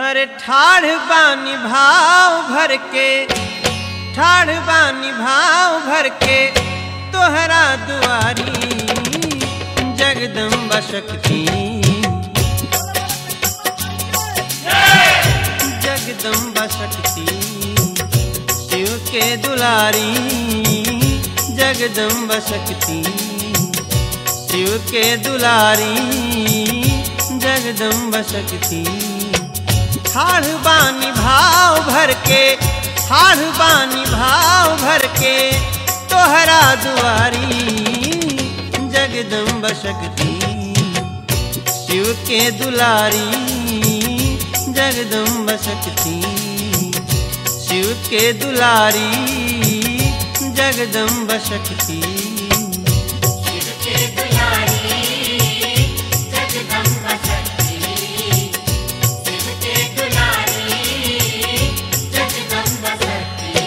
अरे ठाढ़ बानी भाव भर के ठाढ़ बानी भाव भर के तोहरा दुआरी जगदम्बा शक्ति जगदम्बा शक्ति शिव के दुलारी जगदम्बा शक्ति शिव के दुलारी जगदम्बा शक्ति ठाढ़ बानी भाव भर के ठाढ़ बानी भाव भर के तोहरा दुआरी जगदम्बा शक्ति शिव के दुलारी जगदम्बा शक्ति शिव के दुलारी जगदम्बा शक्ति शिव के दुलारी जगदम्बा शक्ति शिव के दुलारी जगदम्बा शक्ति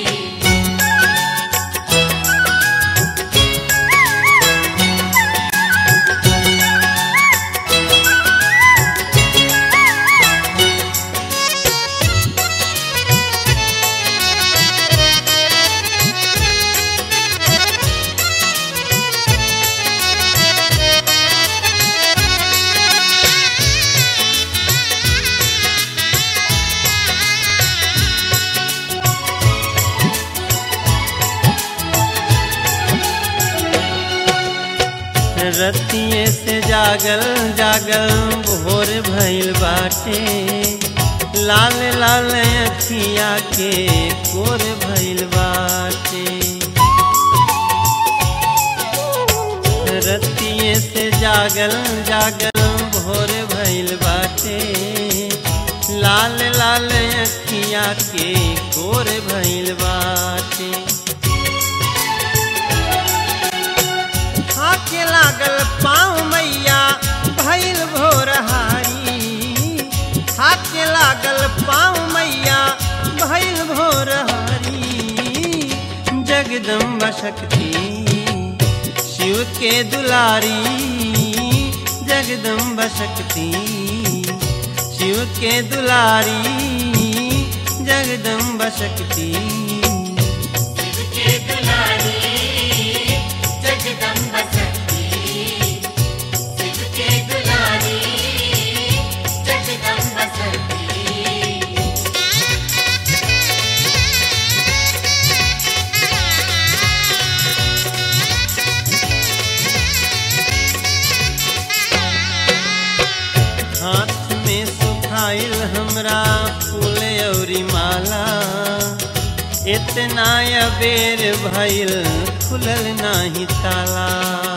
रतिये से जागल जागल भोर भइल बाटे लाल लाल अखिया के कोर भइल बाटे रतिये से जागल जागल भोर भइल बाटे लाल लाल अखिया के कोर भइल बाटे हाथे लागल पाँव मैया भैल भोरहारी हाथे लागल पाँव मैया भैल भोरहारी जगदम्बा शक्ति शिव के दुलारी जगदम्बा शक्ति शिव के दुलारी जगदम्बा शक्ति शिव के दुलारी जगदम्बा शक्ति शिव के दुलारी जगदम्बा शक्ति हाथ में सुखाइल हमरा फूल औरी माला इतना अबेर भइल खुलल नाही ताला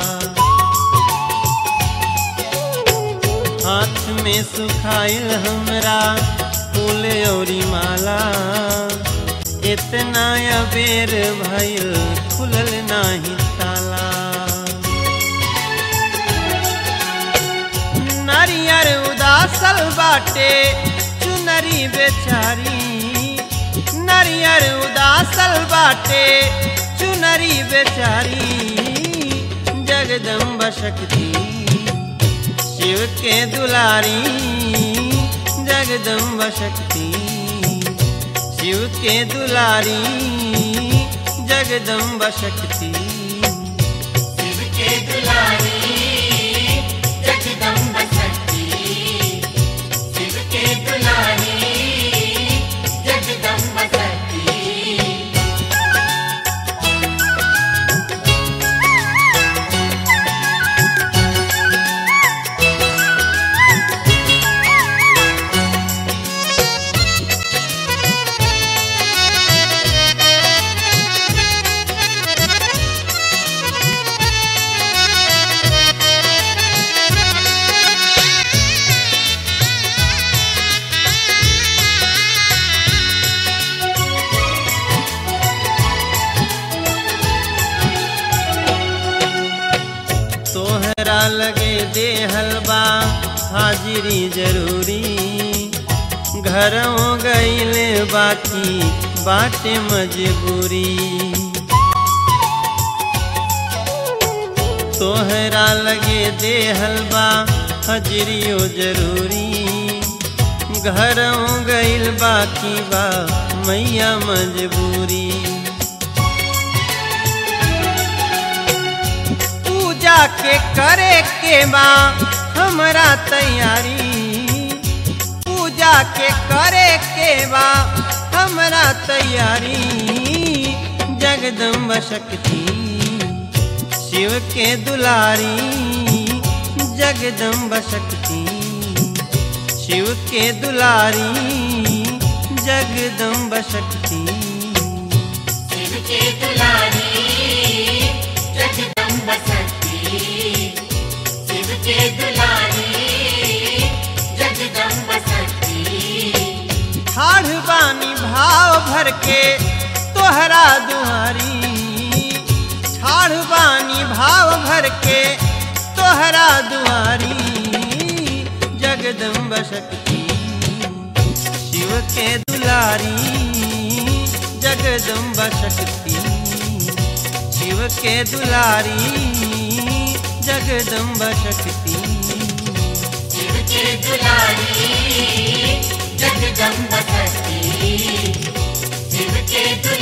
हाथ में सुखाइल हमरा फूल औरी माला इतना अबेर भइल खुलल नाही ताला नारियर उदासल बाटे चुनरी बेचारी नारियर उदासल बाटे चुनरी बेचारी जगदम्बा शक्ति शिव के दुलारी जगदम्बा शक्ति शिव के दुलारी जगदम्बा शक्ति शिव के दुलारी जगदम्बा शक्ति शिव के दुलारी जगदम्बा शक्ति तोहरा लगे दे हलवा हाजिरी जरूरी घरों गईल बाकी बाटे मजबूरी तोहरा लगे दे हलवा हजरियो जरूरी घरों गइल बाकी बा मैया मजबूरी पूजा के करे के बा हमरा तैयारी पूजा के करे के बा हमरा तैयारी जगदम्बा शक्ति शिव के दुलारी जगदम्बा शक्ति शिव के दुलारी जगदम्बा शक्ति शिव के दुलारी जगदम्ब शक्ति शिव के दुलारी जगदम्ब शक्ति ठाढ़ बानी भाव भर के तोहरा दुआरी ठाढ़ बानी भाव भर के तोहरा दुआरी जगदम्ब शक्ति शिव के दुलारी जगदम्ब शक्ति शिव के दुलारी जगदम्ब शक्ति शिव के दुलारी जगदम्ब शक्ति शिव के दुलारी